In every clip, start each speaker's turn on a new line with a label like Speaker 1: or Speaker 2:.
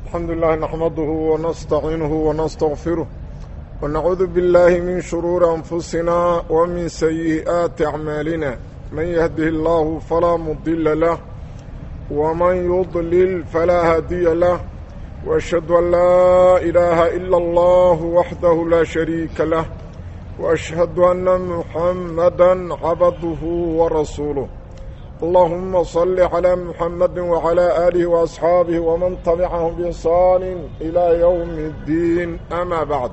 Speaker 1: الحمد لله نحمده ونستعينه ونستغفره ونعوذ بالله من شرور أنفسنا ومن سيئات أعمالنا من يهده الله فلا مضل له ومن يضلل فلا هادي له وأشهد أن لا إله إلا الله وحده لا شريك له وأشهد أن محمدا عبده ورسوله اللهم صل على محمد وعلى آله وأصحابه ومن تبعهم بإحسان إلى يوم الدين أما بعد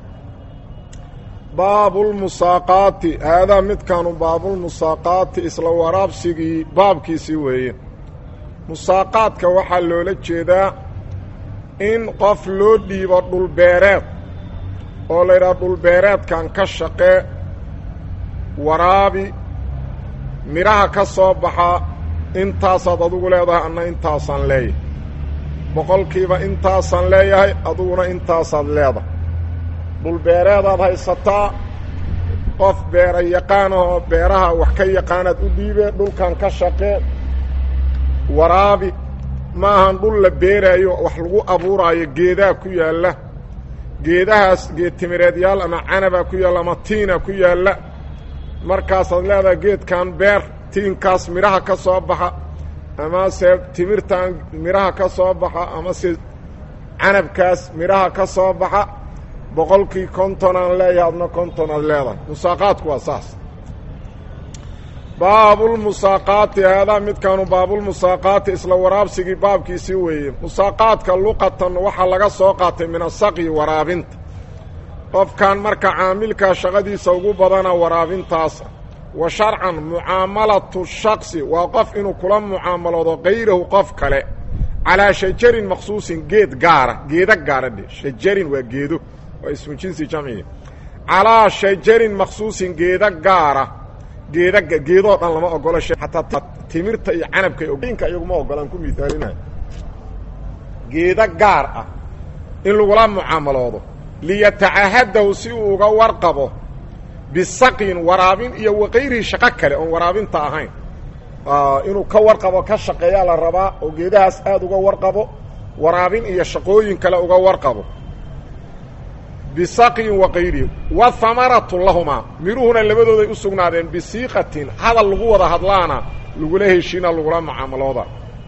Speaker 1: باب المساقات هذا مد كانوا باب المساقات إسلا ورابسي باب كيسي ويه مساقات كوحا لولا جيدا إن قف لو ديبا دول oo la yidhaha dhulbeereedkan ka shaqe waraabi midhaha ka soo baxa intaasaad adugu leedahay anna intaasaan leeyahay boqolkiiba intaasaan leeyahay aduguna intaasaad leedahay dhulbeereedaad haysataa qof beera yaqaanahoo beeraha wax ka yaqaanaad u dhiibee dhulkan ka shaqee waraabi maahan dhul la beeraayo wax lagu abuuraayo geedaa ku yaalla geedahaas geedtimireedyaal ama canabaa ku yaalla ama tiina ku yaalla markaasaad leedahay geedkan beer tiinkaas midhaha ka soo baxa amase timirtan midhaha ka soo baxa amase canabkaas midhaha ka soo baxa boqolkii konton aan leeyahay adna konton aad leedahay musaaqaadku waa saas baabulmusaaqaati haadaa midkaanu baabulmusaaqaati isla waraabsigii baabkiisii weeye musaaqaadka luqatan waxaa laga soo qaatay min asaqyi waraabinta qofkan marka caamilkaa shaqadiisa ugu badana waraabintaasa wa sharcan mucaamalatu shaksi waa qof inuu kula mucaamaloodo kayrahu qof kale calaa shajarin maqsuusin geed gaara geeda gaara dhe shajarin waa geedo waa ismu jinsi jamciga calaa shajarin maqsuusin geeda gaara geeda geedoo dhan lama ogolo xataa timirta iyo canabka inka iyaguma ogolaan ku miaalinayo geeda gaar ah in lagula mucaamaloodo liyatacahadahu si uu uga warqabo bisaqyin waraabin iyo wakayrihi shaqo kale oon waraabinta ahayn inuu ka warqabo ka shaqeeyaa la rabaa oo geedahaas aada uga warqabo waraabin iyo shaqooyin kale uga warqabo bisaqyin wakayrihi wa hamaratu lahumaa midhuhuna labadooday u sugnaadeen bisiiqatin hadal lagu wada hadlaana lagula heshiina lagula mucaamalooda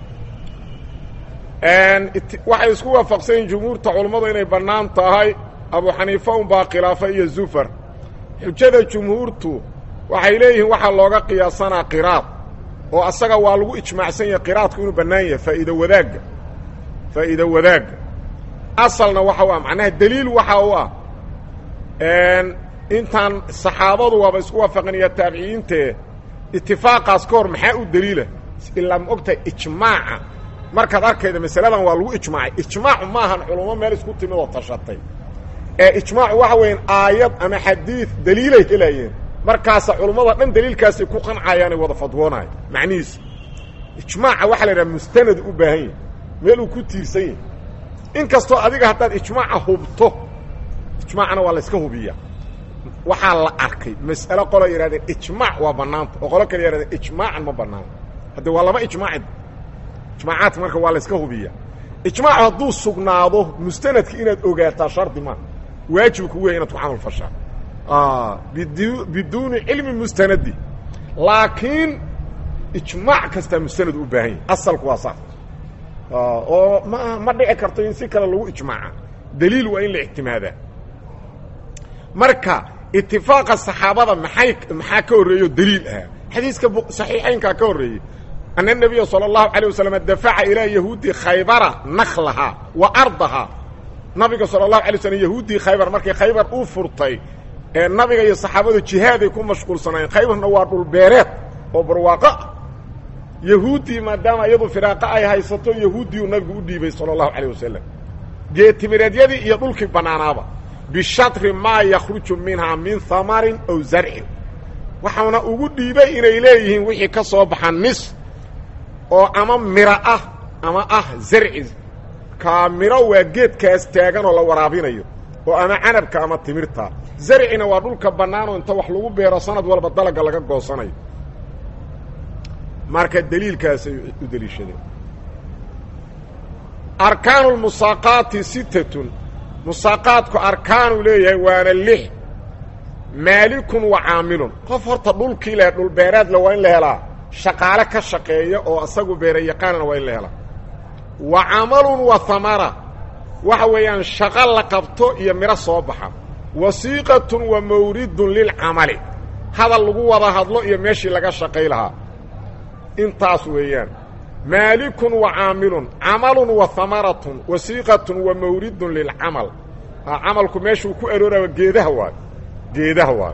Speaker 1: waxay isku waafaqsan yihin jumhuurta culammadu inay bannaan tahay abu xaniifa unbaa khilaafa iyo zufar xujada jumhuurtu waxay leeyihiin waxaa looga qiyaasanaa qiraad oo asaga waa lagu ijmaacsan yahay qiraadku inuu bannaan yahay faa'iido wadaagga faa'iido wadaagga asalna waxa u ah macnaha deliil waxa u ah intaan saxaabadu waaba isku waafaqan iyo taabiciyiintee itifaaqaas ka hor maxaa u deliila ilaa ma ogtahay ijmaaca markaad arkayda masaladan waa lagu ijmaacay ijmaacu maahan culummo meel isku timid oo tashatay ee ijmaacu waxa weeyaan aayad ama xadiid daliilay helayeen markaasa culummada dhan daliilkaasay ku qancayaanay wada fadwoonayo macnihiisu ijmaaca waxaa la yidhaha mustanad u baahan yahy meel uu ku tiirsan yahy in kastoo adiga haddaad ijmaaca hubto ijmaacna waa la yska hubiyaa waxaa la arkay mas'alo qolo yidhahdeen ijmaac waa bannaanta oo qolo kale yidhahdeen ijmaacan ma bannaanta haddee waa laba ijmaaci ijmaacaadka marka waa la yska hubiyaa ijmaacu hadduu sugnaado mustanadka inaad ogaataa shardi maa waajib kugu yahay inaad ku camal fashaa biduuni cilmi mustanadi laakiin ijmaac kastaa mustanad u baahan yahay asalku waa saas oo ma ma dhici karto in si kale lagu ijmaaca daliil waa in la ictimaadaa marka itifaaqa saxaabada maxay maxaa ka horreeyo daliil ahaa xadiiska saxiixaynkaa ka horreeyey ana nabiya sala allahu calay wasalam dafaca ilaa yahuudi khaybara naklahaa wa ardahaa nabiga sala allahu alay slam yahuuddii khaybar markay khaybar u furtay ee nabiga iyo saxaabadu jihaaday ku mashquulsanaayeen khaybarna waa dhulbeereed oo barwaaqo ah yahuuddii maadaama iyadu firaaqo ay haysato yahuuddii uu nabigu u dhiibay sala allahu calayh wasalam geetimireedyadii iyo dhulkii bannaanaaba bishatri maa yakhruju minhaa min hamarin aw zarcin waxauna ugu dhiibay inay leeyihiin wixii ka soo baxa nis oo ama miro ah ama ah zarci kaa miro waa geedkaas taagan oo la waraabinayo oo ama canabka ama timirta zarcina waa dhulka bannaanoo inta wax lagu beero sanad walba dalagga laga goosanayo marka deliilkaasay u deliishadeen arkaanu lmusaaqaati sittatun musaaqaadku arkaanuu leeyahay waana lix maalikun wa caamilun qof horta dhulkii leh dhulbeereedle waa in la helaa shaqaale ka shaqeeya oo isagu beera yaqaanana waa in la helaa wa camalun wa hamara waxa weeyaan shaqo la qabto iyo midho soo baxa wasiiqatun wa mawridun lilcamali hadal lagu wada hadlo iyo meeshii laga shaqay lahaa intaas weeyaan maalikun wa caamilun camalun wa hamaratun wasiiqatun wa mawridun lilcamal camalku meeshuu ku arooraya geedaha waay geedaha waay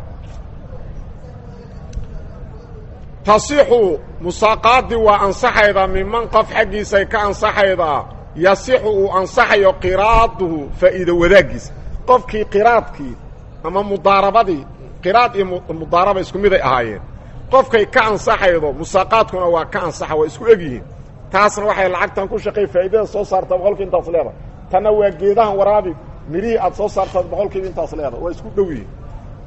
Speaker 1: tasixu musaaqaadii waa ansaxaydaa miman qof xaggiisay ka ansaxaydaa yasixu uu ansaxayo qiraaduhu faa'iido wadaaggiisa qofkii qiraadkii ama mudaarabadii qiraad iyo mudaaraba isku miday ahaayeen qofkay ka ansaxaydo musaaqaadkuna waa ka ansaxa waa isku eg yihiin taasna waxay lacagtan ku shaqay faa'iidada soo saartaa boqolkii intaas leeda tanna waa geedahan waraabi midhihii aad soo saartaad boqolkiiba intaas leeda waa isku dhow yihiin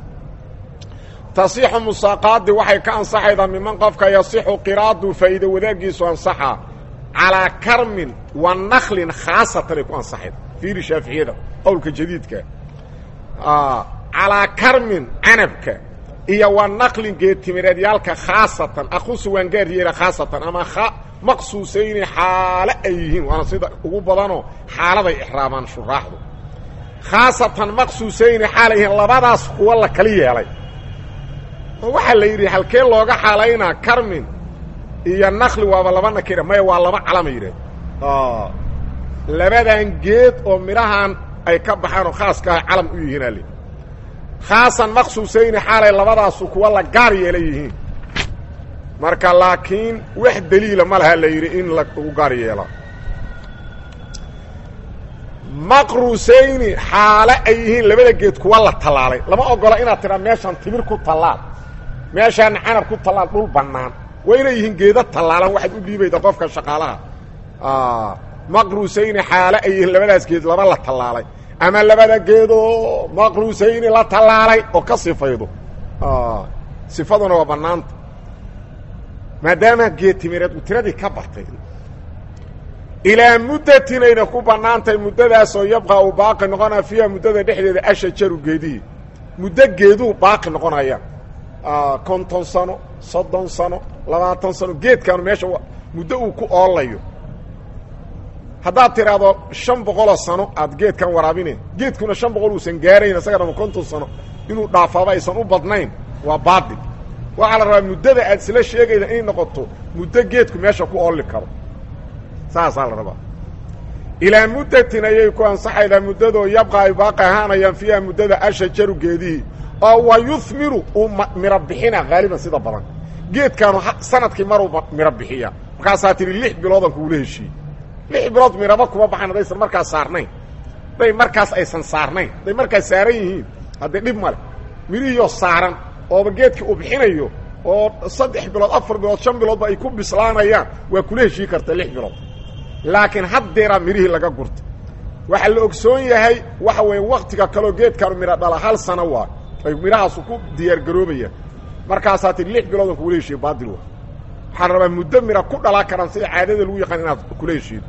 Speaker 1: tasixu musaaqaadii waxay ka ansaxaydaa miman qofka yasixu qiraadu faa'iido wadaaggiisu ansaxa calaa karmin wa naklin khaasatanay ku ansaxayda fiiri shaaficiyada qowlka jadiidka calaa karmin canabka iyo wa naklin geedtimireedyaalka khaasatan aqusu waan gaar yeela khaasatan ama maqsuusayni xaale ay yihiin waana sida ugu badanoo xaaladay ixraamaan shuraaxdu khaasatan maqsuusayni xaalay yihiin labadaas kuwa la kali yeelay oo waxaa la yidhi halkee looga xaalaynaa karmin iyo nakli waaba laba nakira maya waa laba calama yidhahd labadan geed oo midhahan ay ka baxaan oo khaaska ah calam u yihiin ali khaasan maqsuusayni xaalay labadaasu kuwa la gaar yeela yihiin marka laakiin wax daliila ma laha la yidhi in lagu gaar yeela maqruusayni xaale ay yihiin labada geed kuwa la tallaalay lama ogola inaad tidhaa meeshaan timir ku tallaal meeshaan canab ku tallaal dhul bannaan waa inay yihiin geeda tallaalan waxaad u dhiibayda qofka shaqaalaha maqruusayni xaale ay yihiin labadaas geed laba la tallaalay ama labada geedoo maqruusayni la tallaalay oo ka sifaydo sifaduna waa bannaanta maadaama geed timireed uu tiradii ka bartay ilaa muddatin ayna ku bannaantahay muddadaasoo yabqa uu baaqi noqonaya fiiha muddada dhexdeeda ashajaru geedihii muddo geeduu baaqi noqonaya konton sano soddon sano labaatan sano geedkaanu meesha muddo uu ku oolayo haddaad tidhaahdo shan boqoloo sano aad geedkan waraabine geedkuna shan boqol uusan gaarayn isaga dhama konton sano inuu dhaafaaba aysan u badnayn waa baadil waxaa la rabaa muddada aad isla sheegayda inay noqoto muddo geedku meesha ku ooli karo saasaa la rabaa ilaa muddatin ayay ku ansaxaydaa muddadoo yabqa ay baaqi ahaanayaan fiiha muddada ashajaru geedihii oo wa yuhmiru uu miro bixina haaliban sida badan geedkaanu sanadkii maruu miro bixiya markaasaa tihi lix biloodan kuula heshiiyey lix bilood miraba kuma baxan haddaysan markaas saarnayn hadday markaas aysan saarnayn hadday markaas saaran yihiin haddee dhib male mirihiioo saaran ooba geedkii uu bixinayo oo saddex bilood afar bilood shan biloodba ay ku bislaanayaan waa kula heshii karta lix bilood laakiin haddeeraa mirihii laga gurta waxaa la ogsoon yahay waxa weeye waktiga kaleo geedkaanu midho dhala hal sano waa ay midhahaasu ku diyaargaroobayaan markaasaa tii lix biloodan kugula heshiiye baadil waa waxaa la rabaa muddo midha ku dhalaa karaan sida caadada lagu yaqaan inaad kula heshiido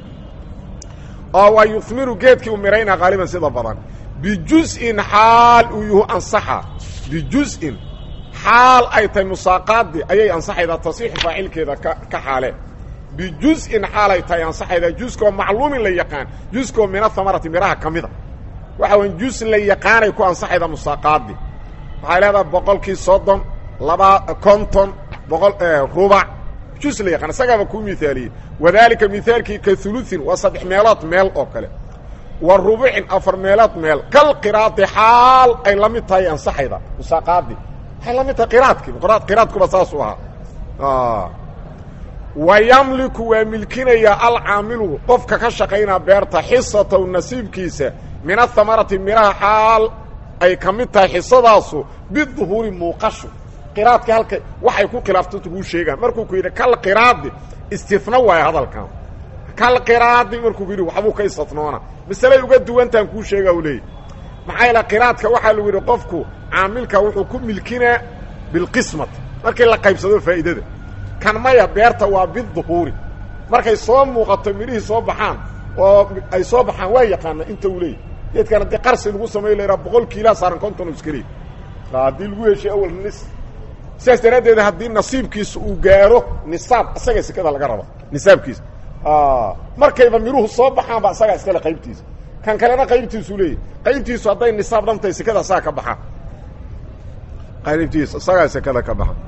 Speaker 1: oo waa yuhmiru geedkii u midhaynaa haaliban sida badan bijus-in xaal uu yuhu ansaxa bijus-in xaal ay tahay musaaqaadii ayay ansaxaydaa tasiixu faacilkeeda ka ka xaale bijus-in xaal ay tahay ansaxaydaa juskoo macluumin la yaqaan juskoo min ahamarati midhaha ka mida waxa weya jus la yaqaanay ku ansaxaydaa musaaqaadii waxay leedahay boqolkii soddon laba konton boqol rubac jus la yaqaan isagaaba kuu miaaliyey wadaalika mihaalkii ka huluin waa saddex meelood meel oo kale wa rubucin afar meelood meel kal qiraadi xaal ay la mid tahay ansaxayda musaaqaadii waxay la mid tahay qiraadkii qiraadkuba saasuu ahaa wa yamliku waa milkinayaa alcaamilu qofka ka shaqaynaa beerta xisataw nasiibkiisa min ahamarati midhaha xaal ay ka mid tahay xisadaasu biduhuuri muuqashu qiraadka halka waxay ku khilaafto kuu sheegaan markuu ku yidhi kal qiraadi istina waayo hadalkan kal qiraadi markuu ku yidhi waxbuu ka istinoona masalay uga duwantaan kuu sheega u leeyay maxaa yaele qiraadka waxaa lagu yidhi qofku caamilka wuxuu ku milkinaa bilqismati markii la qaybsado faa'iidada kan maya beerta waa biduhuuri markay soo muuqato midhihii soo baxaan oo ay soo baxaan waa yaqaana inta uu leeyahy geedkan haddii qarsi lagu sameyo lahaa boqol kiilaa saaran konton iska leey haddii lagu heshay awal nis sidaas daraaddeed haddii nasiibkiisa uu gaaro nisaab isaga sekada laga raba nisaabkiisa markayba miruhu soo baxaanba isagaa iskale qaybtiisa kan kalena qaybtiisuu leeyahy qaybtiisu hadday nisaab dhantahay sekada isaga ka baxaa qaybtiisa isagaa sekada ka baxa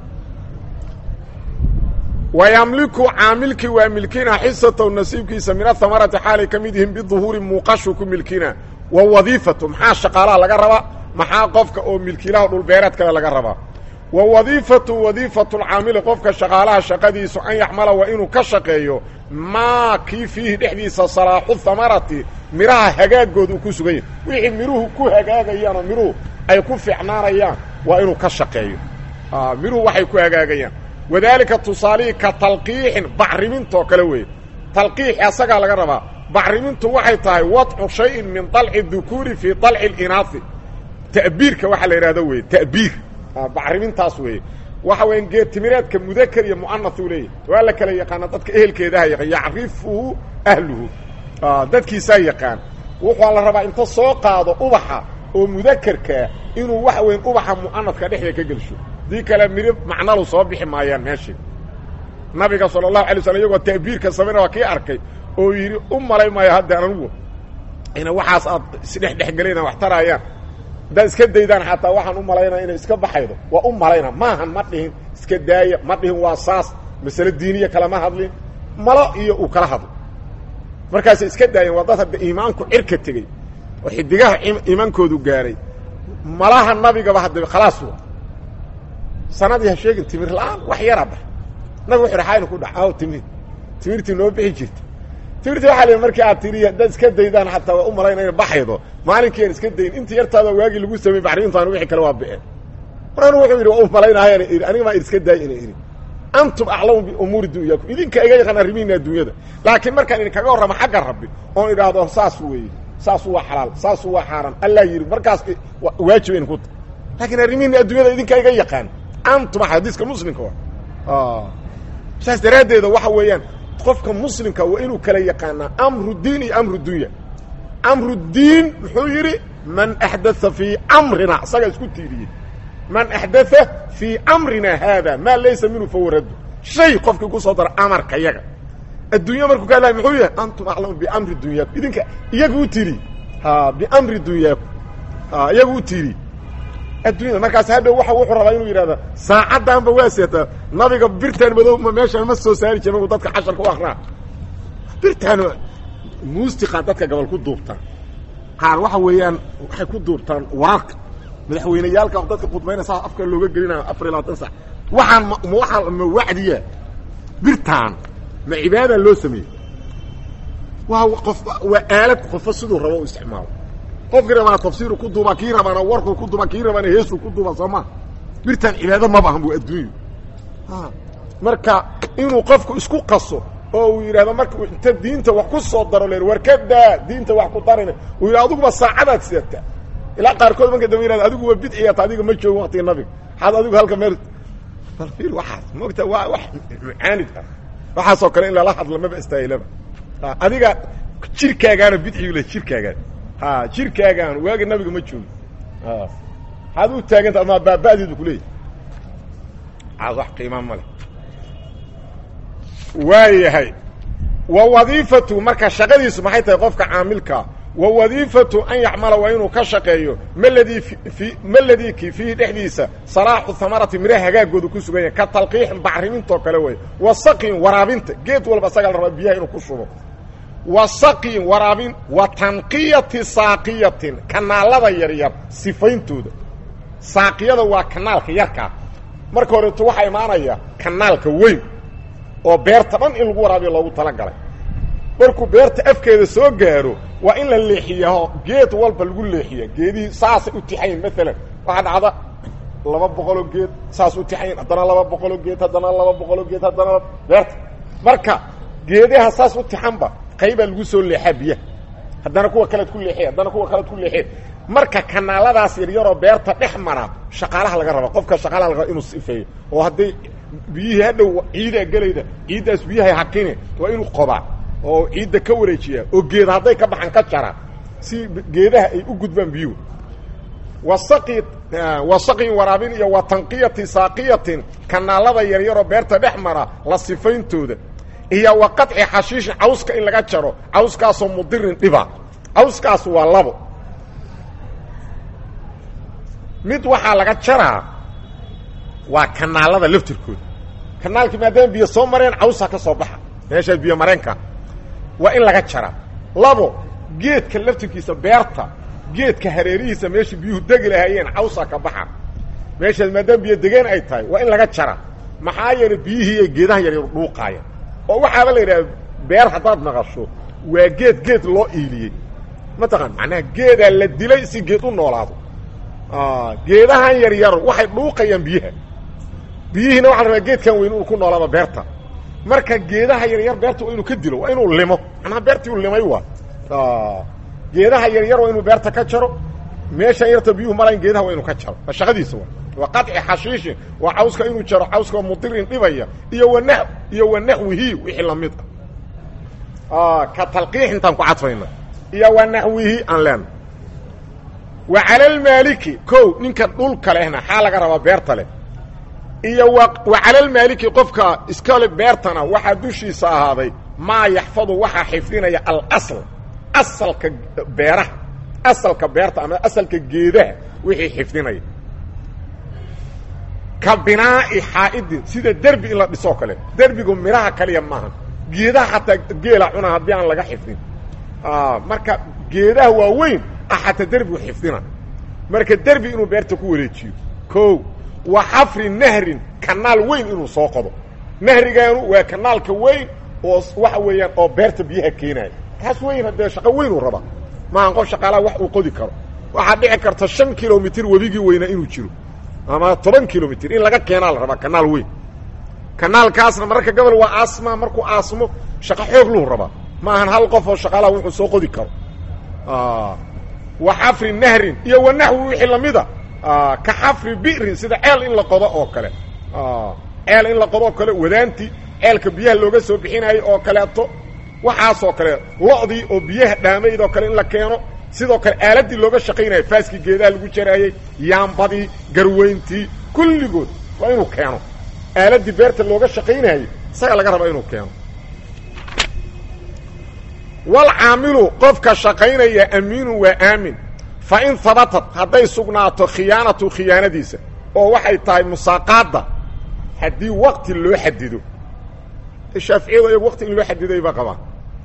Speaker 1: wayamliku caamilkii waa milkina xisataw nasiibkiisa min ahamarati xaalay ka mid yihiin biduhuuri muuqashu ku milkina wa wadiifatu maxaa shaqaalaha laga rabaa maxaa qofka oo milkiilaha dhulbeereedkale laga rabaa wa wadiifatu wadiifatu lcaamili qofka shaqaalaha shaqadiisu an yaxmala waa inuu ka shaqeeyo maa kii fiihi dhexdiisa salaaxu hamarati midhaha hagaagooda uu ku sugan yahay wixii midhuhu ku hagaagayaanoo midhuhu ay ku fiicnaanayaan waa inuu ka shaqeeyo midhuhu waxay ku hagaagayaan wadaalika tusaalihii ka talqiixin bacrimintaoo kale weeye talqiixi asagaa laga rabaa bacrimintu waxay tahay wadcu shayin min dalci dukuuri fii dalci اlinaasi ta'biirka waxaa la yidhahdo weye ta'biir bacrimintaas weeye waxa weya geed timireedka mudaker iyo mu'anath uu leeyahy waa la kala yaqaana dadka ehelkeedaha yaqaan yacrifuhu ahluhu dadkiisaa yaqaan wuxuu la rabaa inta soo qaado ubaxa oo mudakerkaa inuu waxa weya ubaxa mu'anadka dhexda ka gelsho dii kale midho macnalu soo bixi maayaan meeshii nabiga sala allahu alay slam iyagoo ta'biirka samayna waa kii arkay oo yidhi u malay maayo hadda anigu ina waxaas aad isdhexdhexgelayna wax taraayaan haddaad iska daydaan xataa waxaan u malaynaya inay iska baxaydo waa u malayna maahan ma dhihin iska daaya ma dhihin waa saas masale diiniya kalama hadlin malo iyo uu kala hadlo markaasay iska daayeen waa dad hadda iimaanku cirka tegey oo xidigaha iimaankoodu gaaray malaha nabigaba hadda khalaas wa sanadii ha sheegin timir la-aan wax yara bax nabig wuxu xayna ku dhac aw timir timirtii noo bixi jirta timirtii waxaa la markii aad tiri haddaad iska daydaan xataa waa u malayna ina baxaydo maalinkii aan iska dayn intii yartaada waagii lagu samey bacrimintaan wixii kale waa bixeen mar anu wuxuu yidhi waa u malaynahayan ii aniga maa iska daay ina idhi antum aclamu biumuuri dunyaakum idinka iga yaqaan arrimihiina adduunyada laakiin markaan idinkaga warramo xagga rabbi oon idhaahdo saas weeye saasu waa xalaal saasu waa xaaraan allaa yidhi markaas waajib in ku ta laakiin arrimihiina adduunyada idinka iga yaqaan antum xadiiska muslimka wa saas daraaddeeda waxa weeyaan qofka muslimka waa inuu kala yaqaanaa amru diin iyo amru dunya amru diin muxuu yidhi man axdaa fii amrina isagaa isku tiiriyey man axdaa fii amrina haada maa laysa minhu fahuwa raddu shay qofkii ku soo daro amarka yaga addunya markuu ka hadlaya muxuu yahay antum aclamu biamri dunyaakum idinka iyaga u tiri biamri dunyaakum iyaga u tiri addunyada markaas hadhow waa wuxuu rabaa inuu yidhahda saacaddaanba waa seetaa nabiga birtaan madow ma meeshaan ma soo saari jir markuu dadka casharka u akraa birtaan muustiqa dadka gabal ku duubtaan qaar waxa weeyaan waxay ku duubtaan wararka madaxweyneyaalka dadka khudbayna saa afka looga gelinayo afar iyo labaatan sac waxaan ma waaa ma wacdiya birtaan ma cibaada loo sameeyey waa qof waa aalad qofo siduu rabo u isticmaalo qofkii rabaana tafsiiru ku duuba kii rabaana warkuu ku duuba kii rabaana heesuu ku duuba soo maa birtaan cibaado maba ahan bu adduunyu marka inuu qofku isku qaso oo uu yidhahdo marka inta diinta wax ku soo daro le war kadaa diinta wax ku darina uu yidhah adiguba saacadaad sidataa ilaa qaarkood marka damba yihahdo adigu waa bidciyaata adiga ma joogo waktiga nabiga maxaad adigu halka meel bal fiir waxaas moogta waa wax mucaanid ah waxaasoo kale in lala hadla maba istaahilaba adiga jirkaagaana bidcigu le jirkaagaan ha jirkaagaan waaga nabiga ma joogo maxaad u taaganta ama baaba'deedu kuleeyahy aad wax qiimaa ma leh waayahay wa wadiifatu marka shaqadiisu maxay tahay qofka caamilkaa wa wadiifatu an yacmala waa inuu ka shaqeeyo maladii i maladii ki fiihi dhexdiisa salaaxu hamarati midhaha hagaagooda ku sugan yahay ka talqiixin bacrimintaoo kale wey wa saqin waraabinta geed walba asagaa la rabaa biyaha inuu ku shubo wa saqin waraabin wa tanqiyati saaqiyatin kanaalada yaryar sifayntooda saaqiyada waa kanaalka yarkaa marka horeeto waxaa imaanaya kanaalka weyn oo beerta dhan in lagu waraabiyo loogu talagalay markuu beerta afkeeda soo gaaro waa in la leexiyaa geed walba lagu leexiya geedihii saasay u tixayin maalan waxaa dhacda laba boqoloo geed saas u tixayin haddana laba boqoloo geed haddana laba boqoloo geed haddana beerta marka geedaha saas u tixanba qaybaa lagu soo leexaa biyaha haddana kuwa kalead ku leexiya haddana kuwa kalead ku leexiya marka kanaaladaas yaryaroo beerta dhex mara shaqaalaha laga raba qofka shaqaalaha laga raba inuu sifeeyo oo hadday biyihii hadhow ciidaa gelayda ciiddaas biyahay hakine waa inuu qobaa oo ciidda ka wareejiya oo geeda hadday ka baxaan ka jara si geedaha ay u gudbaan biyuhu wasaqi wasaqin waraabin iyo wa tanqiyati saaqiyatin kanaalada yaryaroo beerta dhex mara la sifayntooda iyo wa qaطci xashiishin cawska in laga jaro cawskaasoo mudirin dhiba cawskaas waa labo mid waxaa laga jaraa waa kanaalada laftirkooda kanaalkii maadaama biyo soo mareen cawsaa ka soo baxa meeshaa biyo mareenka waa in laga jaraa labo geedka laftirkiisa beerta geedka hareerihiisa meesha biyuhu degi lahaayeen cawsaa ka baxa meeshaas maadaama biyo degeen ay tahay waa in laga jara maxaa yeelay biyihii ay geedaha yaryar dhuuqaaya oo waxaaba la yidhaha beer haddaad maqasho waa geed geed loo iiliyey mataqaan macnaha geedaa la dilay si geed u noolaado geedahan yaryar waxay dhuuqayaan biyaha biyihiina waxa la rabaa geedkan weyn uu ku noolaado beerta marka geedaha yaryar beerta waa inuu ka dilo waa inuu limo macnaha beertii uu limay waa geedaha yaryar waa inuu beerta ka jaro meeshan yarta biyuhu malayn geedaha waa inuu ka jaro waa shaqadiisa waa waa qaطci xashiishin waa cawska inuu jaro cawska mudirin dhibaya iyo wana iyo wanaxwihi wixii lamid ah ka talqiix intaan ku cadfayna iyo wanaxwihi aan leena wa cala almaaliki ko ninka dhulka lehna xaa laga rabaa beerta leh iyo wa cala almaaliki qofka iskale beertana waxaa dushiisa ahaaday maa yaxfadu waxaa xifdinaya alasl asalka beeraha asalka beerta ama asalka geedaha wixii xifdinaya ka binaa'i xaa'idin sida derbi in la dhisoo kale derbigu midhaha kaliya maaha geedaha xataa geela cuna haddii aan laga xifdin marka geedaha waaweyn ah xataa derbigu xifdina marka derbi inuu beerta ku wareejiyo ko wa xafri nahrin kanaal weyn inuu soo qodo nahrigaanu waa kanaalka weyn oo waxa weeyaan oo beerta biyaha keenaya kaas weyn haddee shaqo weynuu rabaa maahan qof shaqaalaha wax uu qodi karo waxaa dhici karta shan kilomitr webigii weynaa inuu jiro ama toban kilomitr in laga keenaa la rabaa kanaal weyn kanaalkaasna mararka gobol waa aasma markuu aasmo shaqo xoog luu rabaa ma ahan hal qof oo shaqaalaha wuxuu soo qodi karo wa xafri nahrin iyo wanaxwi wixii lamida ka xafri bi'rin sida ceel in la qodo oo kale ceel in la qodo oo kale wadaantii ceelka biyaha looga soo bixinayo oo kaleeto waxaasoo kale lo'dii oo biyaha dhaamayd oo kale in la keeno sidoo kale aaladii looga shaqaynayo faaskii geedaha lagu jaraayey yaambadii garweyntii kulligood waa inuu keeno aaladii beerta looga shaqaynayey isaga laga raba inuu keeno walcaamilu qofka shaqaynaya amiinu waa aamin fa in habatat hadday sugnaato khiyaanatu khiyaanadiisa oo waxay tahay musaaqaadda haddii wakti loo xadido shaaficiyadu iyagu wakti in loo xadiday ba qabaan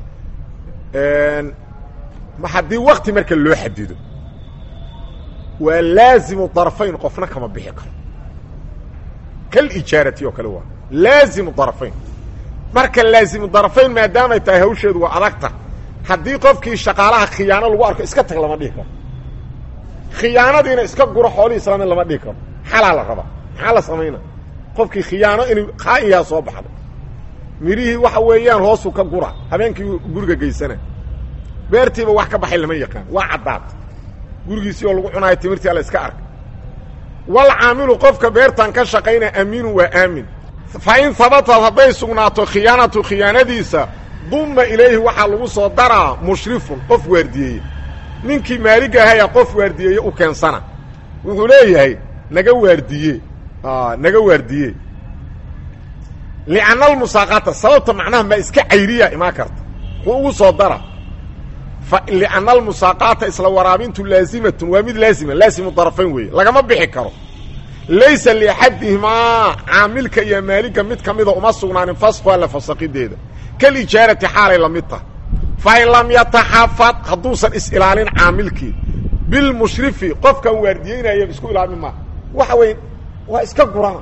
Speaker 1: haddii wakti marka loo xadido waa laazimu darfayn qofna kama bixi karo kalijaarati oo kale waa laazimu darfayn marka laazimu darfayn maadaamay tahay hawsheedu waa adagta haddii qofkii shaqaalaha khiyaano lagu arko iska tag lama dhihi karo khiyaanadiina iska guro xoolihii islaamid lama dhihi karo xalaa la rabaa maxaa la samayna qofkii khiyaano inuu khaa'inyaa soo baxday midhihii waxa weeyaan hoosuu ka gura habeenkii guriga geysana beertiiba wax ka baxay lama yaqaan waa caddaad gurigiisii oo lagu cunaayo timirtii alla iska arka walcaamilu qofka beertan ka shaqaynaya amiinu waa aamin fa in habatad hadday sugnaato khiyaanatu khiyaanadiisa dumma ilayhi waxaa lagu soo daraa mushrifun qof waardiyeeye ninkii maalig ahaya qof waardiyeeye u keensana wuxuu leeyahay naga waardiye naga waardiye lianna almusaaqata sababta macnaha ma iska cayriya imaan karta wuxuu ugu soo dara lianna almusaaqaata isla waraabintu laazimatun waa mid laazima laazimu darafayn weeye lagama bixi karo laysa liaxadihimaa caamilka iyo maaliga mid ka mida uma sugnaanin fasqu alla fasaqideeda kalijaarati xaalay la mid tahay fain lam yataxafad hadduusan is-ilaalin caamilkii bilmushrifi qofkan waardiyeynaya isku ilaalin maa waxa weeye waa iska gurana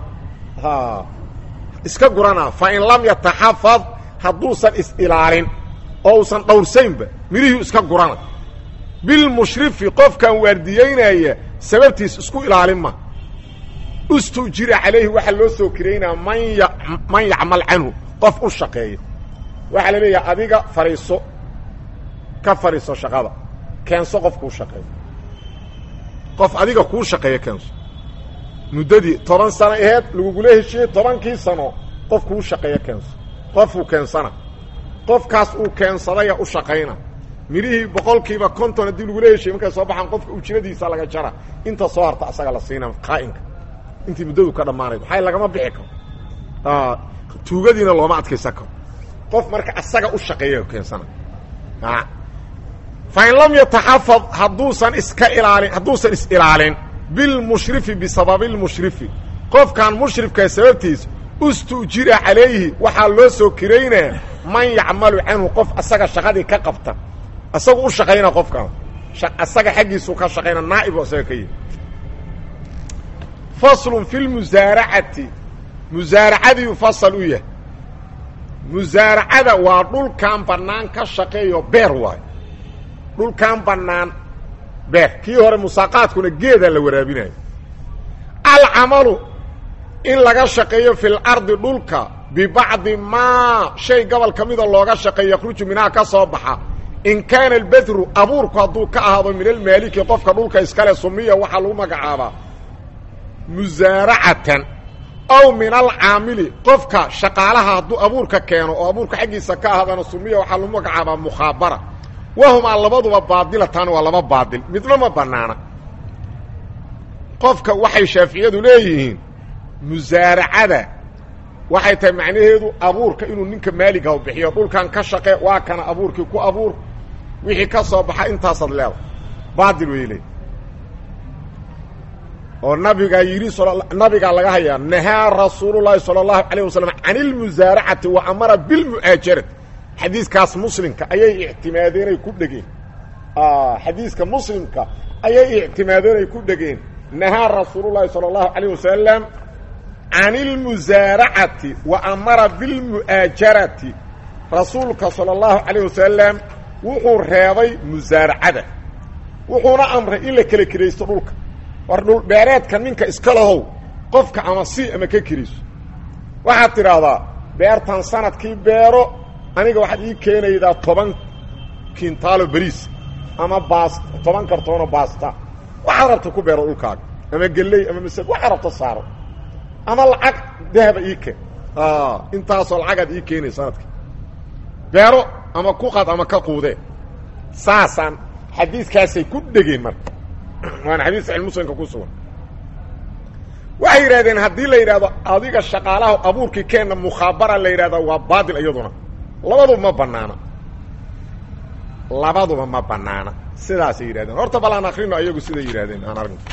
Speaker 1: iska gurana fain lam yataxafad hadduusan is-ilaalin oo usan dhowrsaynba midhihii iska gurana bilmushrifi qofkan waardiyeynaya sababtiis isku ilaalin ma ustujira calayhi waxaa loo soo kiraynaa man y man yacmal canhu qof u shaqeeya waxaa la leeyahay adiga fadhiiso ka fadhiiso shaqada keenso qof kuu shaqeeya qof adiga kuu shaqeeya keenso muddadii toban sano aheed lagugula heshiyey tobankii sano qof kuu shaqeeya keenso qofuu keensana qofkaas uu keensadaya u shaqayna midhihii boqolkiiba konton haddii lagula heshay markay soo baxaan qofka ujradiisa laga jara inta soo harta asaga la siina qaa'inka intii muddadu ka dhammaanayd maxay lagama bixi karo tuugadiina looma adkaysan karo qof marka asaga u shaqeeya keensana fain lam yataxafad hadduusan iska ilaalin hadduusan is-ilaalin bilmushrifi bisababi lmushrifi qofkan mushrifkaa sababtiisa ustu'jira calayhi waxaa loo soo kiraynaa man yacmalu canhu qof asaga shaqadii ka qabta asagu u shaqayna qofkan asaga xaggiisuu ka shaqayna naa'ib oo asaga ka yihi faslun fi lmusaaracati musaaracadiiu fasal u yahay musaaracada waa dhulkan bannaan ka shaqeeyo beer waayo dhulkan bannaan beer kii hore musaaqaadkuna geedaa la waraabinayo alcamalu in laga shaqeeyo fi lardi dhulka bibacdi maa shay gobol ka mida looga shaqeeyo yakhruju minhaa ka soo baxa in kaana albedru abuurku hadduu ka ahaado min almaaliki qofka dhulka iskale sumiya waxaa lagu magacaabaa musaaracatan aw min alcaamili qofka shaqaalaha hadduu abuurka keeno oo abuurka xaggiisa ka ahaadana sumiya waxaa lagu magacaabaa mukhaabara wahumaa labaduba baadilatan waa laba baadil midna ma bannaana qofka waxay shaaficiyadu leeyihiin musaaracada waxay tahay macnaheedu abuurka inuu ninka maaligaha bixiyo dhulkan ka shaqe waa kana abuurkii ku abuur wixii ka soo baxa intaasaad leeda baadil way leey oo nabigaa yidhi nabigaa laga hayaa nahaa rasuulullaahi sala allahu calayh wasalam can ilmusaaracati wa amara bilmu'aajarati xadiiskaas muslimka ayay ictimaadeenay ku dhegeen xadiiska muslimka ayay ictimaadeenay ku dhegeen nahaa rasuulullaahi sala allahu calayh wasalam can ilmusaaracati wa amara bilmu'aajarati rasuulka sala allahu calayh wasalam wuxuu reebay musaaracada wuxuuna amray in la kala kiraysto dhulka war dhul beereedka ninka iska lahow qofka ama si ama ka kiriso waxaad tidhaahdaa beertan sanadkii beero aniga waxaad ii keenaydaa toban kintaalo beriis ama baas toban kartoono baasta waxaad rabta ku beero dhulkaaga ama geley ama masad waxaad rabta saaro ama lacag dahaba ii keen intaasoo lacagaad ii keenay sanadkii beero ama ku qad ama ka quudee saasaan xadiiskaasay ku dhegeen marka waana xadiis saxiix muslimka ku sugan waxay yidhahdeen haddii la yidhahdo adiga shaqaalaha abuurkii keenna mukhaabara la yidhahda waa baadil iyaduna labaduba ma banaana labaduba ma banaana sidaasay yidhahdeen horta bal aan akrino ayagu siday yidhahdeen aan argno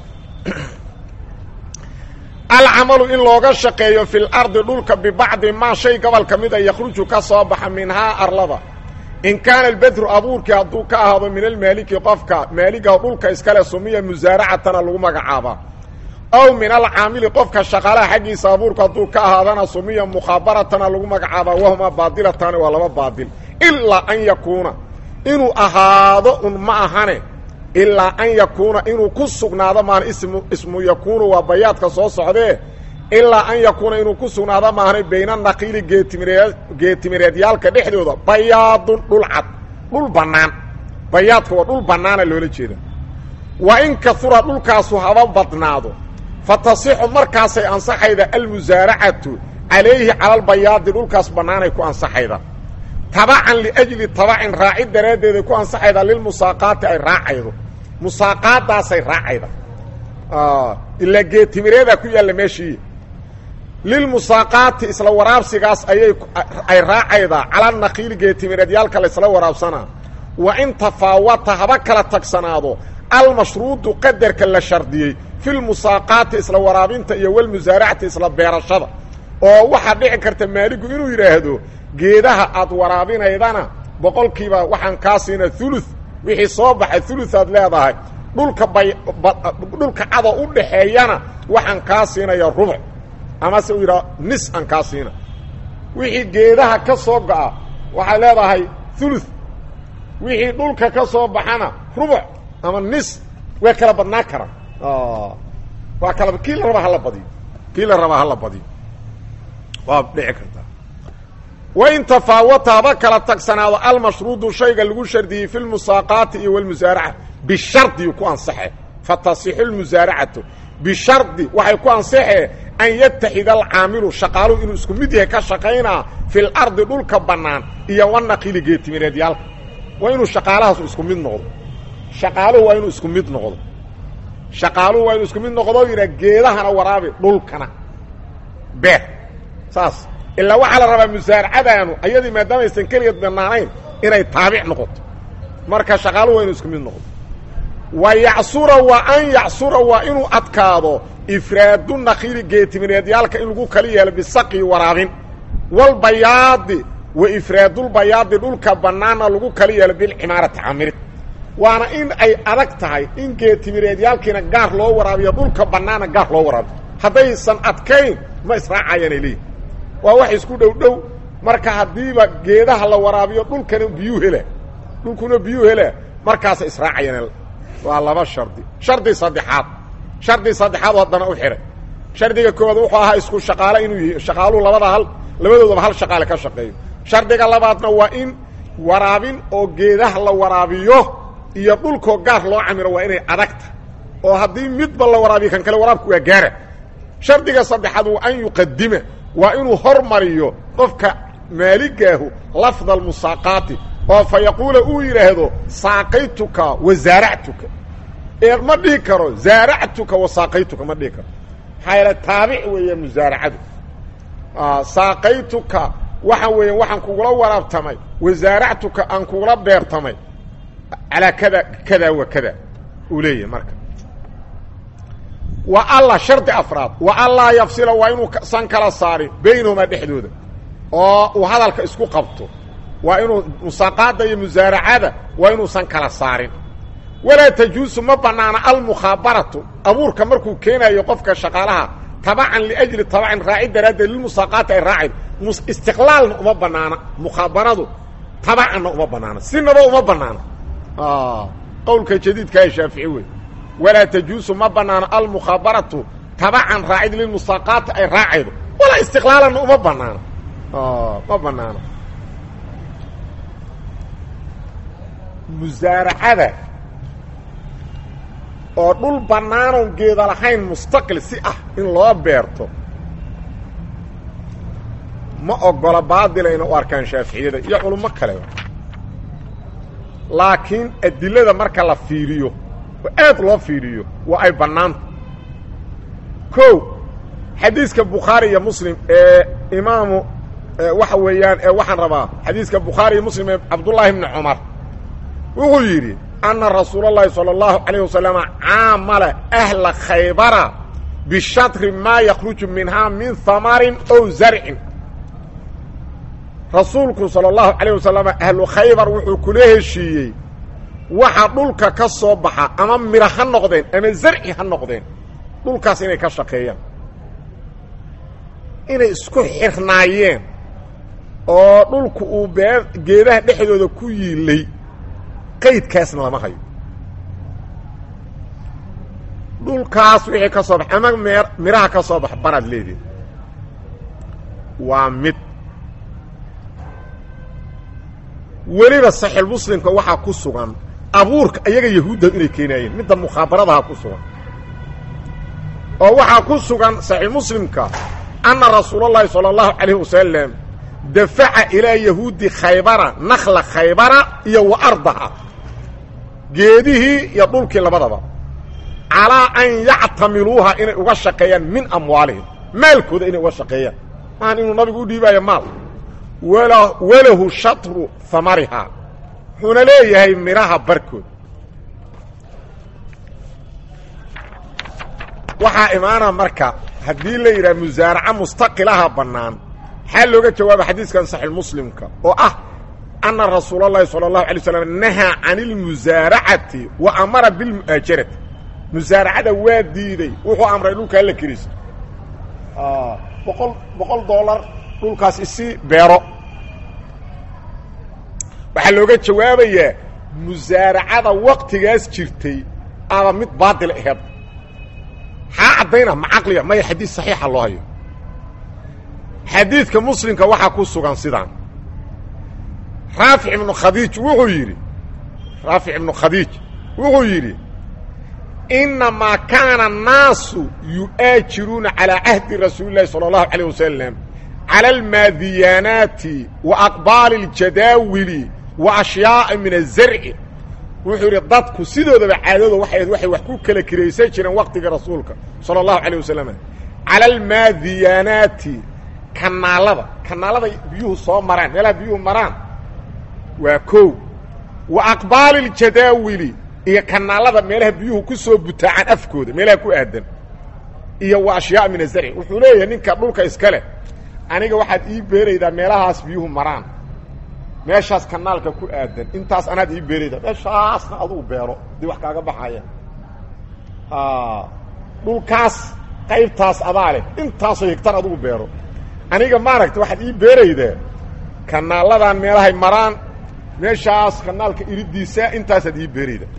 Speaker 1: alcamalu in looga shaqeeyo fi lardi dhulka bibacdi maa shay gobol ka mida yakhruju ka soo baxa minhaa arlada in kaana albedru abuurkii hadduu ka ahaado min almaaliki qofka maaligaha dhulka iskale sumiya musaaracatana lagu magacaabaa aw min alcaamili qofka shaqaalaha xaggiisa abuurka hadduu ka ahaadana sumiya mukhaabaratana lagu magacaabaa wahuma baadilatani waa laba baadil ilaa an yakuuna inuu ahaado un ma ahane ilaa an yakuuna inuu ku sugnaado maan ismu ismu yakuunu waa bayaadka soo socdee ilaa an yakuuna inuu ku sugnaado maahane bayna naqiili geetimireed geetimireedyaalka dhexdooda bayaadun dhul cad dhul bannaan bayaadka waa dhul bannaana loola jeeda wa in kahura dhulkaasu haba badnaado fa tasixu markaasay ansaxayda almusaaracatu calayhi cala albayaadi dhulkaas bannaanay ku ansaxayda tabacan liajli tabacin raacid daraaddeeday ku ansaxayda lilmusaaqaati ay raacaydo musaaqaadaasay raacayda ilaa geetimireedaa ku yaalla meeshii lilmusaaqaati isla waraabsigaas ayay ay raacaydaa cala naqiili geetimireedyaalka la isla waraabsanaa wa in tafaawata haba kala tagsanaado almashruudu qadarka la shardiyey fi lmusaaqaati isla waraabinta iyo walmusaaracati isla beerashada oo waxaa dhici karta maaligu inuu yidhaahdo geedaha aad waraabinaydana boqolkiiba waxaan kaa siina ulu wixii soo baxay uluaad leedahay dhulka bay dhulka cada u dhaxeeyana waxaan kaa siinaya rubuc amase uu yidhaha nis aan kaa siina wixii geedaha ka soo go'a waxay leedahay ulu wixii dhulka ka soo baxana rubuc ama nis way kala badnaan karaan waa kala kii la rabaa hala badiyo kii la rabaa hala badiyo waa dhici kartaa wain tafaawata haba kala tagsanaado almashruudu shayga lagu shardiyey fi lmusaaqaati iyo walmusaaraca bishardiyu ku ansaxe fatasixu lmusaaracatu bishardi waxay ku ansaxee an yataxida alcaamilu shaqaaluhu inuu isku mid yahay ka shaqaynaa fil ardi dhulka bannaan iyo wanaqili geetimireedyaalka waa inuu shaqaalahaasu isku mid noqdo shaqaaluhu waa inuu isku mid noqdo shaqaaluhu waa inuu isku mid noqdo yidhaa geedahana waraabi dhulkana beer saas ilaa waxaa la rabaa musaaracadaanu ayadii maadaamaysan keligeed bannaanayn inay taabic noqoto marka shaqaaluhu waa inuu isku mid noqdo wa yacsura wa an yacsura waa inuu adkaado ifraadu nakiili geetimireedyaalka in lagu kala yeelo bisaqi waraabin walbayaadi wa ifraadulbayaadi dhulka bannaanna lagu kala yeelo bilcimaarati camirid waana in ay adag tahay in geetimireedyaalkiina gaar loo waraabiyo dhulka bannaana gaar loo waraabiyo haddaysan adkayn ma israacayaanay leeyihin waa wax isku dhow dhow marka haddiiba geedaha la waraabiyo dhulkana biyuu hela dhulkuna biyuu hela markaasa israacayaan waa laba shardi shardi saddexaad shardi saddexaad haddana u xidhay shardiga koowaad wuxuu ahaa isku shaqaale inuu yihi shaqaaluhu labada hal labadoodaba hal shaqaale ka shaqeeyo shardiga labaadna waa in waraabin oo geedaha la waraabiyo iyo dhulkoo gaar loo camiro waa inay adagta oo haddii midba la waraabiyo kan kale waraabku waa gaara shardiga saddexaad waa an yuqadima waa inuu hormariyo qofka maaligaahu lafda almusaaqaati oo fa yaquula uu yidhaahdo saaqaytuka wa zaaractuka ee ma dhihi karo zaaractuka wa saaqaytuka ma dhihi karo maxaa yaele taabic weeya musaaracadu saaqaytuka waxa weeya waxaan kugula waraabtamay wa zaaractuka aan kugula beertamay calaa kada kada wa kada uu leeyahay marka wa alla shardi afraad wa allaa yafsila waa inuusan kala saarin baynahumaa dhexdooda oo uu hadalka isku qabto waa inuu musaaqaada iyo musaaracada waa inuusan kala saarin walaa tajuusu ma bannaana almukhaabaratu abuurka markuu keenayo qofka shaqaalaha tabacan liajli tabacin raacid daraaddeed lilmusaaqaati ay raacid istiqlaalna uma bannaana mukhaabaradu tabacanna uma bannaana sinaba uma bannaana qowlka jadiidka ee shaafici wey walaa tajuusu ma bannaano almukhaabaratu tabacan raacid lilmusaaqaati ay raacaydo walaa istiqlaalanna uma bannaano ma bannaano musaaracada oo dhul bannaanoon geeda lahayn mustaqil si ah in loo beerto ma ogola baadilayna u arkaan shaaficiyada iyo culummo kaleba laakiin adilada marka la fiiriyo oo aad loo fiiriyo waa ay bannaanta kow xadiiska bukhaari iyo muslim ee imaamu waxa weeyaan ee waxaan rabaa xadiiska bukhaari iyo muslim ee cabdullaahi bni cumar wuxuu yidhi anna rasuula اllahi salى اllahu عalayه wasalama caamala ahla khaybara bishatri maa yakruju minhaa min hamarin ow zarcin rasuulku salى اllahu عalayه wasalam ahlu khaybar wuxuu kula heshiiyey waxa dhulka ka soo baxa ama miro ha noqdeen ama zarci ha noqdeen dhulkaas inay ka shaqeeyaan inay isku xirnaayeen oo dhulku uu bee geedaha dhexdooda ku yiilay qaydkaasna lama hayo dhulkaas wixii ka soo bax ama meer miraha ka soo bax baraad leediin waa mid weliba saxiixmuslimka waxaa ku sugan abuurka iyaga yahuudda inay keenaayeen midda mukhaabaradaa ku sugan oo waxaa ku sugan saxiixmuslimka anna rasuulallahi sala allahu calayh wasalam dafaca ilaa yahuudi khaybara nakla khaybara iyo wa ardaha geedihii iyo dhulkii labadaba calaa an yactamiluuha inay uga shaqeeyaan min amwaalihim maalkooda inay uga shaqeeyaan maahan inuu nabigu u dhiibaayo maal wala walahu shatru hamarihaa wuxuuna leeyahay midhaha barkood waxaa imaana marka haddii la yidhaha musaaraca mustaqilaha bannaan maxaa looga jawaaba xadiiskan saxiix muslimka oo ah anna rasuula اllahi salى اllahu alay slam nahaa can اlmusaaracati wa amara bilmu'aajarati musaaracada waa diiday wuxuu amray dhulkaa la keriso boqol boqol dollar dhulkaas isi beero waxaa looga jawaabayaa musaaracada waktigaas jirtay ama mid baadil aheed xaa caddayna ma caqliga maya xadiis saxiixa loo hayo xadiidka muslimka waxaa ku sugan sidaan raafic ibnu khadiij wuxuu yidhi raafic ibnu khadiij wuxuu yidhi inamaa kaana annaasu yu'aajiruuna calaa cahdi rasuuli llahi sala allahu calayh wasalam cala almaadiyaanaati wa aqbaali اljadaawili wa ashyaaءa min azarci wuxuu yidhi dadku sidoodaba caadada waxay waxay wax ku kala kiraysan jireen waqtiga rasuulka sala allahu calayh wasalam cala almaadiyaanaati kanaalada kanaalada biyuhu soo maraan meelaha biyuhu maraan waa kow wa aqbaali اljadaawili iyo kanaalada meelaha biyuhu ku soo butaacaan afkooda meelaha ku aadan iyo wa ashyaa min azarci wuxuu leeyahay ninka dhulka iska leh aniga waxaad ii beeraydaa meelahaas biyuhu maraan meeshaas kanaalka ku aadan intaas anaad ii beeraydaa meeshaasna adugu beero dii wax kaaga baxaya dhulkaas qaybtaas adaa leh intaasoo higtar adugu beero aniga maaragta waxaad ii beeraydaa kanaaladan meelahay maraan meeshaas kanaalka iridiisa intaasaad ii beerayda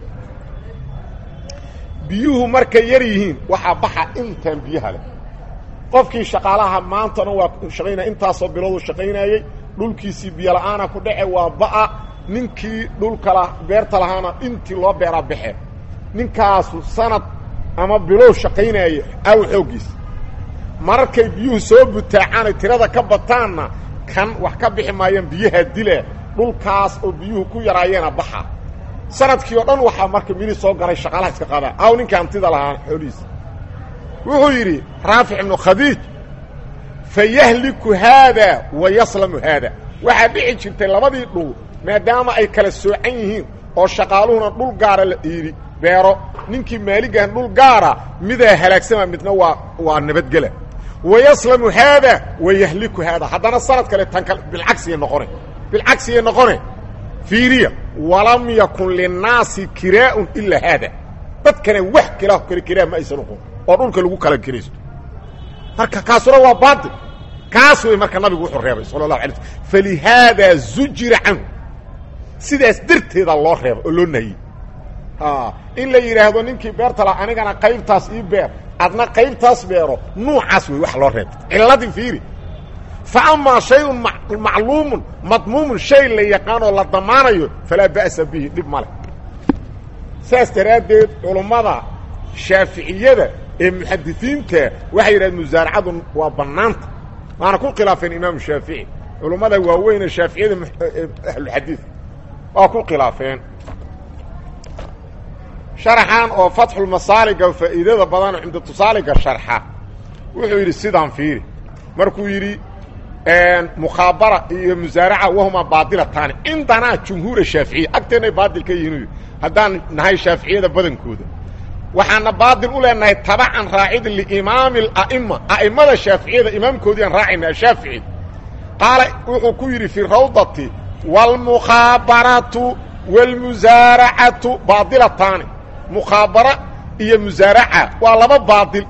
Speaker 1: biyuhu markay yar yihiin waxaa baxa intaan biyaha leh qofkii shaqaalaha maantana waa shaqaynaya intaasoo biloodu shaqaynayey dhulkiisii biyola'aana ku dhace waa ba'a ninkii dhulkala beerta lahaana intii loo beeraa baxe ninkaasu sanad ama bilow shaqaynaaye aaw xooggiisa mararkay biyuhu soo butaacaanay tirada ka bataanna kan wax ka bixi maayaan biyaha dile dhulkaas oo biyuhu ku yaraayeena baxa sanadkii oo dhan waxaa marka mili soo galay shaqaalaha iska qadaa aw ninkii hantida lahaa xoolihiisa wuxuu yidhi raafic ibnu khadiij fayahliku haada wa yaslamu haada waxaa dhici jirtay labadii dhul maadaama ay kala soocan yihiin oo shaqaaluhuna dhul gaara la iidhi beero ninkii maaligahan dhul gaara midaa halaagsama midna waa waa nabadgela wa yaslamu haada wa yahliku haada haddana sanad kale tan kale bilcagsiya noqone bilcagsiya noqone fiiriya walam yakun linnaasi kiraa'un ilaa haada dadkana wax kala kale kiraa ma aysan noqon oo dhulka lagu kala kiraysto marka kaasuna waa baatil kaas wey marka nabigu wuxuu reebay sala allahu alay slm falihaadaa zujira canhu sidaas darteeda loo reebay oo loo nahiyey in la yidhaahdo ninkii beerta la anigana qaybtaas ii beer adna qaybtaas beero nuucaas wey wax loo reebay cilladii fiiri fa amaa shayun macluumun madmuumun shay la yaqaanoo la damaanayo falaa ba'sa bihi dhib ma leh saas daraaddeed culummada shaaficiyada ee muxadisiinta waxay yidhahdeen musaaracadu waa bannaanta waana ku khilaafeen imaamu shaafici culummada waaweyne shaaficiyada ahluxadiid waa ku khilaafeen sharaxan oo fatxulmasaaliga faa'iidada badan oo cimdatusaaliga sharxa wuxuu yidhi sidaan fiiri markuu yidhi mukhaabara iyo musaaraca wahuma baadilataani cindanaa jumhuura shaaficiya agteennay baadil ka yihiin haddaan nahay shaaficiyada badankooda waxaana baadil u leenahay tabacan raacid liimaami ala'ima a'immada shaaficiyada imaamkoodii aan raacayna ashaafici qaala wuxuu ku yidhi fi rawdati wاlmukhaabaratu wاlmusaaracatu baadilataani mukhaabara iyo musaaraca waa laba baadil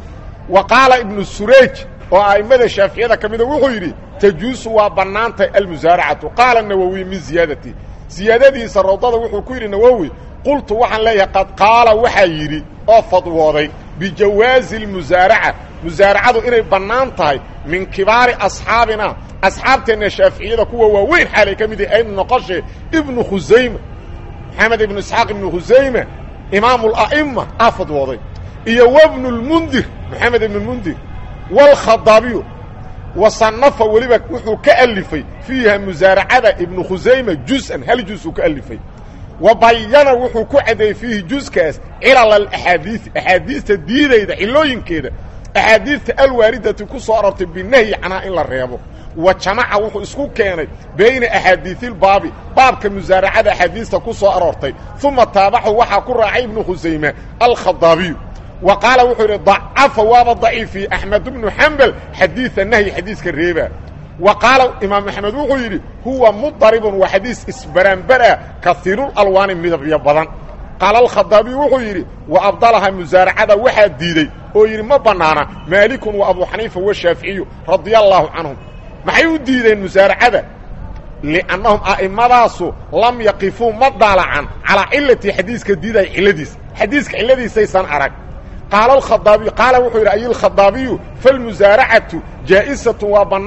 Speaker 1: wa qaala ibnu surayj oo a'immada shaaficiyada ka mida wuxuu yidhi tajuusu waa bannaantay almusaaracatu qaala nawowi min ziyaadati ziyaadadiisa rawdada wuxuu ku yidhi nawowi qultu waxaan leeyahay qad qaala waxaa yidhi oo fadwooday bijawaazi اlmusaaraca musaaracadu inay bannaan tahay min kibaari asxaabina asxaabteenna shaaficiyada kuwa waaweyn xaalay ka mid yahi aynu noqoshe ibnu khusayma maxamed ibnu isxaaq ibnu khusayma imaamu ala'ima aa fadwooday iyo wabnu lmundir maxamed ibnu mundir wاlkhadaabiyu wasanafa weliba wuxuu ka alifay fiiha musaaracada ibnu khusayma juz-an hal juz uu ka alifay wa bayana wuxuu ku caddeeyey fiihi juskaas cilal alaxaadiii axaadiista diidayda cilooyinkeeda axaadiista alwaaridati ku soo arortay binahyi canaa in la reebo wa jamaca wuxuu isku keenay bayna axaadiisilbaabi baabka musaaracada axaadiista ku soo aroortay uma taabaxu waxaa ku raacay ibnu khusayma alkhadaabiyu wa qaala wuxuu yidhi dacafa waaba daciifiye axmed bnu xambal xadiida nahyi xadiiska reeba wa qaala imaam axmed wuxuu yidhi huwa mudaribun waa xadiis isbaraanbara kaiirulalwaani midabyo badan qaala alkhadaabiyu wuxuu yidhi wa abdalaha musaaracada waxaa diidey oo yidhi ma bannaana maalikun wa abu xaniifa washaaficiyu radia allaahu canhum maxay u diideen musaaracada liannahum a'immadaasu lam yaqifuu ma daalacan calaa cilati xadiiska diidaya cilladiisa xadiiska cilladiisaysan arag qaala alkhadaabiyu qaala wuxuu yidhi ayilkhadaabiyu falmusaaracatu jaa'isatun waa